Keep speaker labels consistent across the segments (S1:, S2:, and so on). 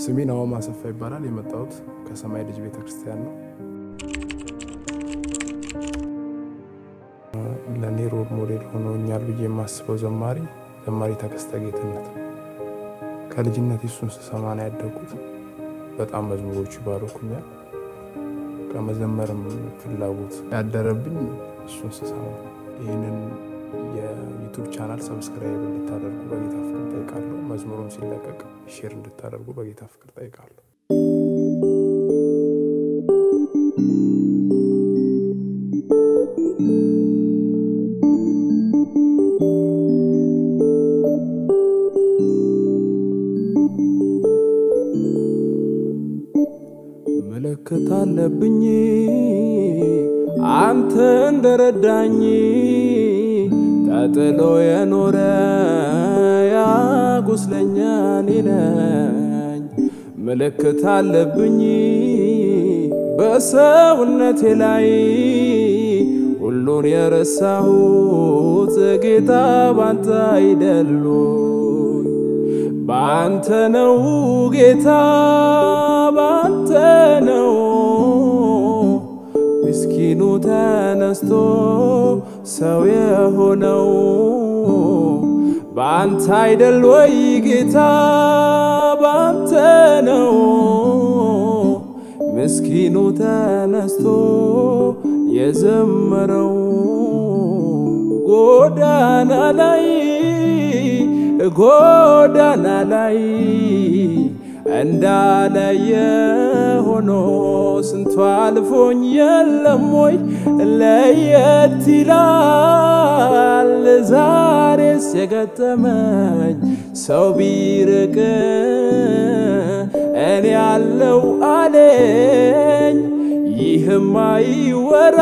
S1: ስሜ ናሆም አሰፋ ይባላል። የመጣሁት ከሰማይ ልጅ ቤተ ክርስቲያን ነው። ለእኔ ሮል ሞዴል ሆኖኛል ብዬ የማስበው ዘማሪ ዘማሪ ተከስተ ጌትነት ነው። ከልጅነት እሱን ስሰማ ነው ያደግኩት። በጣም መዝሙሮቹ ይባረኩኛል። ከመዘመርም ፍላጎት ያደረብኝ እሱን ስሰማ። ይህንን የዩቱብ ቻናል ሰብስክራይብ እንድታደርጉ በጌታ ፍቅር ጠይቃለሁ። መዝሙሩም ሲለቀቅ ሼር እንድታደርጉ በጌታ ፍቅር ጠይቃለሁ። ምልክት አለብኝ አንተ እንደረዳኝ ተጥሎ የኖረ ያ ቁስለኛ እኔ ነኝ። ምልክት አለብኝ በሰውነቴ ላይ ሁሉን የረሳሁት ጌታ ባንተ አይደሉ ባንተ ነው ጌታ ባንተ ነው ምስኪኑ ተነስቶ ሰው የሆነው በአንተ አይደል ወይ ጌታ ባንተ ነው ምስኪኑ ተነስቶ የዘመረው ጎዳና ላይ ጎዳና ላይ እንዳለየ ሆኖ ስንቱ አልፎኝ የለም ወይ ለየት ይላል ዛሬስ የገጠመኝ ሰው ቢርቅ እኔ ያለው አለኝ ይህም አይወራ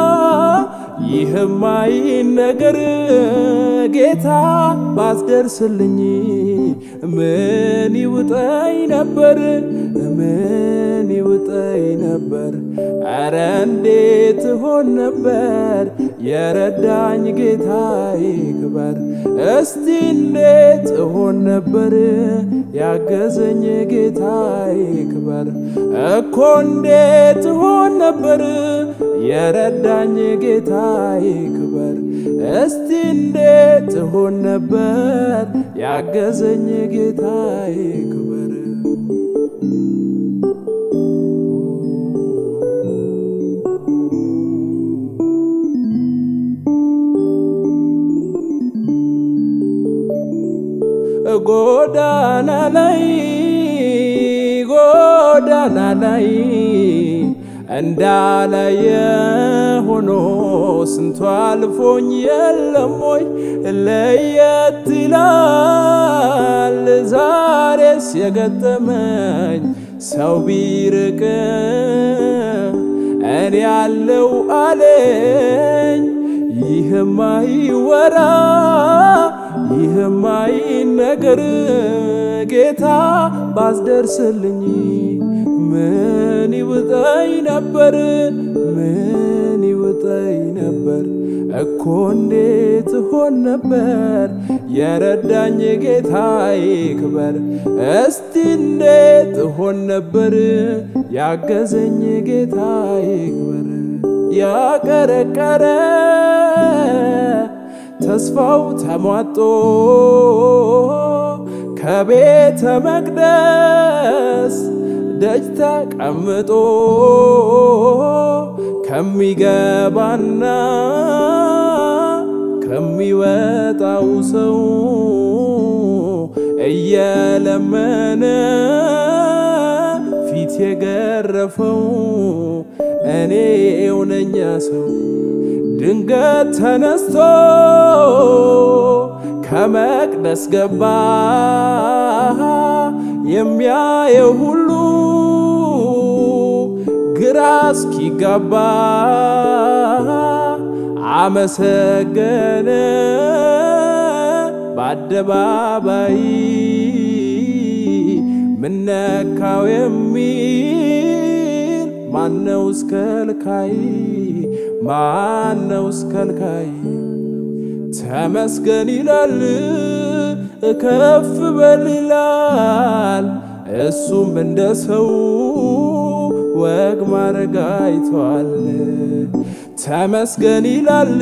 S1: ይህም አይነገር ጌታ ባስደርስልኝ ምን ይውጠኝ ነበር ምን ይውጠኝ ነበር አረ እንዴት ሆን ነበር የረዳኝ ጌታ ይክበር እስቲ እንዴት ሆን ነበር ያገዘኝ ጌታ ይክበር እኮ እንዴት ሆን ነበር የረዳኝ ጌታ ይክበር እስቲ እንዴት ሆን ነበር ያገዘኝ ጌታ ይክበር ጎዳና ላይ ጎዳና ላይ እንዳላየ ሆኖ ስንቱ አልፎኝ የለም ወይ ለየት ይላል ዛሬስ የገጠመኝ ሰው ቢርቅ እኔ ያለው አለኝ ይህም አይወራ ይህም አይነገር ጌታ ባስደርስልኝ ምን ይውጠኝ ነበር ምን ይውጠኝ ነበር እኮ እንዴት ሆን ነበር የረዳኝ ጌታ ይክበር እስቲ እንዴት ሆን ነበር ያገዘኝ ጌታ ይክበር ያቀረቀረ ተስፋው ተሟጦ ከቤተ መቅደስ ደጅ ተቀምጦ ከሚገባና ከሚወጣው ሰው እየለመነ ፊት የገረፈው እኔ እውነኛ ሰው ድንገት ተነስቶ ከመቅደስ ገባ የሚያየው ሁሉ ግራ እስኪጋባ አመሰገነ በአደባባይ ምነካው የሚል ማነው እስከልካይ ማነው እስከልካይ ተመስገን ይላል ከፍ በል ይላል
S2: እሱም እንደ ሰው ወግ ማረግ አይቷል። ተመስገን ይላል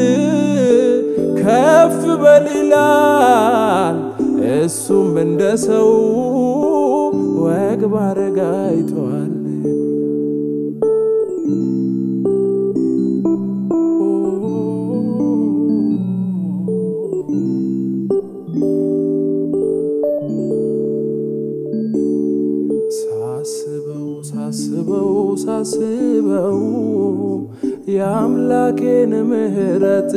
S2: ከፍ በል ይላል። እሱም እንደ ሰው ወግ ማረግ አይቷል። ሳስበው ሳስበው ሳስበው የአምላኬን ምሕረት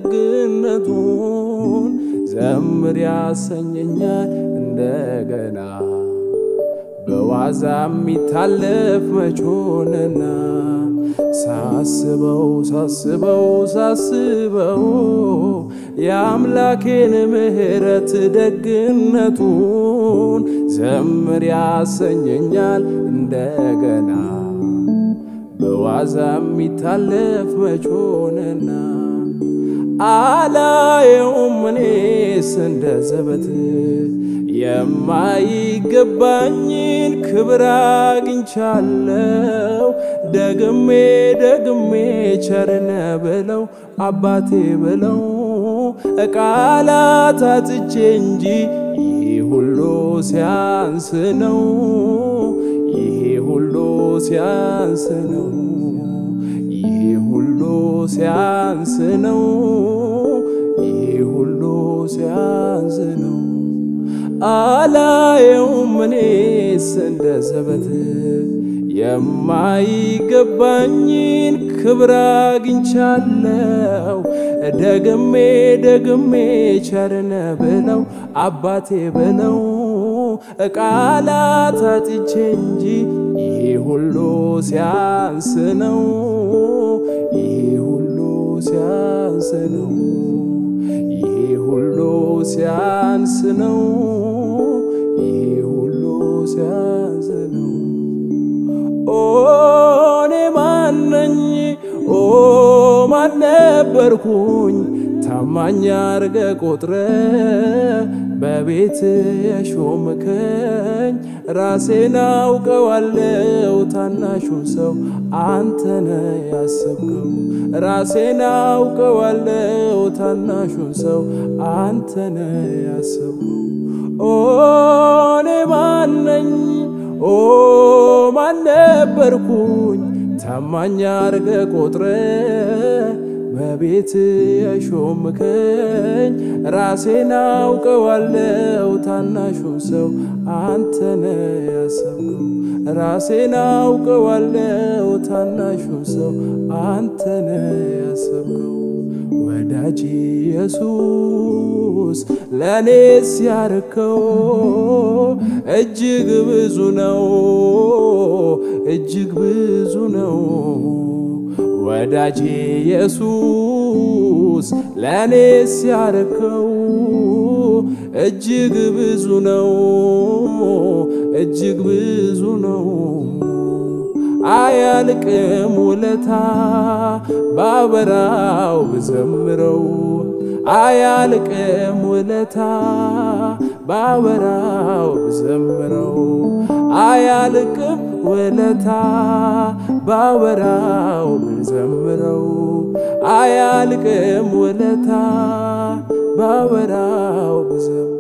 S2: ደግነቱን ዘምር ያሰኘኛል እንደገና በዋዛ የሚታለፍ መቾንና ሳስበው ሳስበው ሳስበው የአምላኬን ምሕረት ደግነቱን ዘምር ያሰኘኛል እንደገና በዋዛ የሚታለፍ መቾንና አላየውም እኔስ እንደ ዘበት የማይገባኝን ክብር አግኝቻለው። ደግሜ ደግሜ ቸርነ ብለው አባቴ ብለው ቃላት አጥቼ እንጂ ይህ ሁሉ ሲያንስ ነው። ይህ ሁሉ ሲያንስ ነው። ይህ ሁሉ ሲያንስ ነው። ይህ ሁሉ ሲያንስ ነው። አላየውም እኔስ እንደ ዘበት የማይገባኝን ክብር አግኝቻለው። ደግሜ ደግሜ ቸርነ ብለው አባቴ ብለው ቃላት አጥቼ እንጂ ይህ ሁሉ ሲያንስ ነው። ይህ ሁሉ ሲያንስ ነው። ይህ ሁሉ ሲያንስ ነው። ይህ ሁሉ ሲያንስ ነው። ኦ እኔ ማነኝ? ኦ ማን ነበርኩኝ? ታማኝ አርገ ቆጥረ በቤት የሾምከኝ ራሴን አውቀዋለው። ታናሹን ሰው አንተነ ያሰብከው ራሴን አውቀዋለው። ታናሹን ሰው አንተነ ያሰብከው ኦ እኔ ማነኝ? ኦ ማን ነበርኩኝ? ታማኝ አርገ ቆጥረ በቤት የሾምከኝ ራሴን አውቀዋለው። ታናሹን ሰው አንተነ ያሰብከው ራሴን አውቀዋለው። ታናሹን ሰው አንተነ ያሰብከው ወዳጅ ኢየሱስ ለእኔስ ያረከው እጅግ ብዙ ነው፣ እጅግ ብዙ ነው። ወዳጅ ኢየሱስ ለእኔስ ያረከው እጅግ ብዙ ነው፣ እጅግ ብዙ ነው። አያልቅም ውለታ ባበራው ብዘምረው አያልቅም ውለታ ባበራው ብዘምረው አያልቅም ውለታ ባበራው ብዘምረው አያልቅም ውለታ ባበራው ብዘምረው